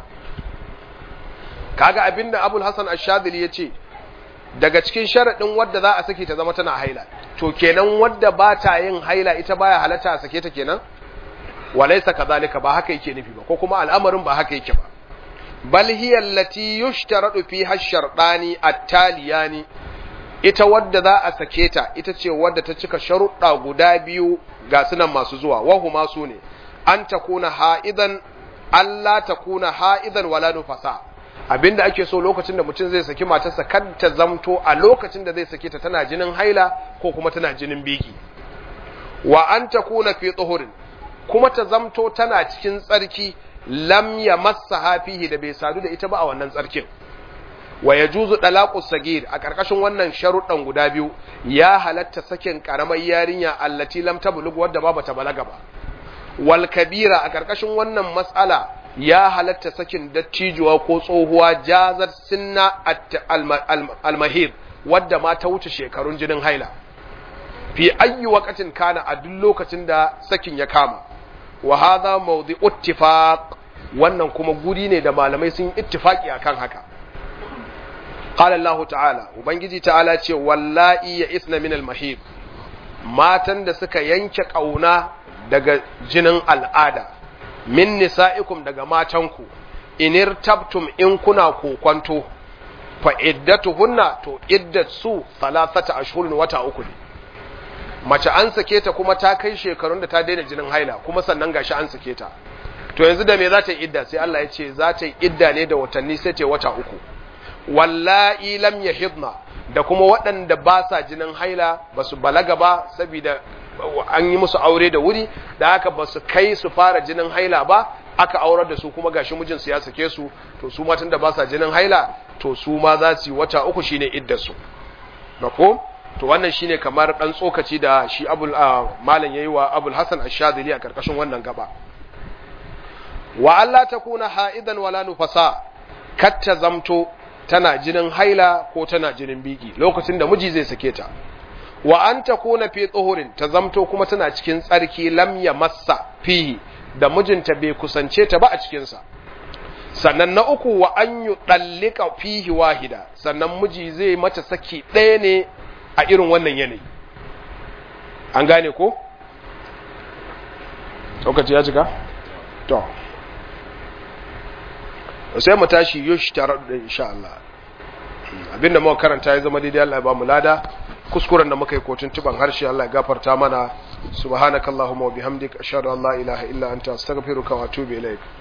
kaga abinda abul hasan ashadili ya ce daga cikin sharaɗin wadda za a sake ta zama tana haila to kenan wadda ba ta yin haila ita baya halatta a sake ta kenan walaisa kazalika ba haka yake nufi ba ko kuma al'amarin ba haka yake ba bal hiya allati yushtaradu fiha ash-shartani at-taliyani ita wadda za a sake ta ita ce wadda ta cika sharuɗa guda biyu ga sunan masu zuwa wahuma su ne an takuna ha'idan Allah takuna ha'idan wala nufasa abinda ake so lokacin da mutum zai saki matarsa kad ta zamto a lokacin da zai sake ta tana jinin haila ko kuma tana jinin biki wa an takuna fi tsuhurin kuma ta zamto tana cikin tsarki lam ya massa hafihi da bai sadu da ita ba a wannan tsarkin wa ya juzu dalaqus sagir a karkashin wannan sharuɗan guda biyu ya halatta sakin karamar yarinya allati lam tablug wadda ba bata balaga ba wal kabira a karkashin wannan mas'ala ya halatta sakin dattijuwa ko tsohuwa jazar sinna almahid wadda ma ta wuce shekarun jinin haila fi ayyi waqatin kana a duk lokacin da sakin ya kama wa hadha mawdi'u ittifaq wannan kuma guri ne da malamai sun ittifaki akan haka qala Allah ta'ala ubangiji ta'ala ce wallahi ya isna min al-mahid matan da suka yanke kauna daga jinin al'ada min nisa'ikum daga matanku inir tabtum in kuna kokonto fa iddatuhunna to iddatsu thalathata ashhurin wata uku ne mace an sake ta kuma ta kai shekarun da ta daina jinin haila kuma sannan gashi an sake ta to yanzu da me za ta yi idda sai Allah ya ce za ta yi idda ne da watanni sai ta wata uku wallahi lam yahidna da kuma waɗanda ba sa jinin haila ba su balaga ba saboda an yi musu aure da wuri da haka ba su kai su fara jinin haila ba aka aurar da su kuma gashi mijinsu ya sake su to su matan da ba sa jinin haila to su ma za su yi wata uku shine iddarsu mako to wannan shine kamar dan tsokaci da shi abul malam yayi wa abul hasan ash-shadili a karkashin wannan gaba wa Allah takuna ha'idan wala nufasa katta zamto tana jinin haila ko tana jinin biki lokacin da miji zai sake ta wa an takuna fi tsohurin ta zamto kuma tana cikin tsarki lam ya massa fihi da mijinta bai kusance ta ba a cikinsa sannan na uku wa an yi ɗallika fihi wahida sannan miji zai mata saki ɗaya ne a irin wannan yanayi an gane ko? lokaci ya cika? to sai mu tashi yush tare da insha Allah abinda muka karanta ya zama daidai Allah ya ba mu lada kuskuren da muka yi kotun tuban harshe Allah ya gafarta mana subhanakallahumma wa bihamdika ashhadu an la ilaha illa anta astaghfiruka wa atubu ilaik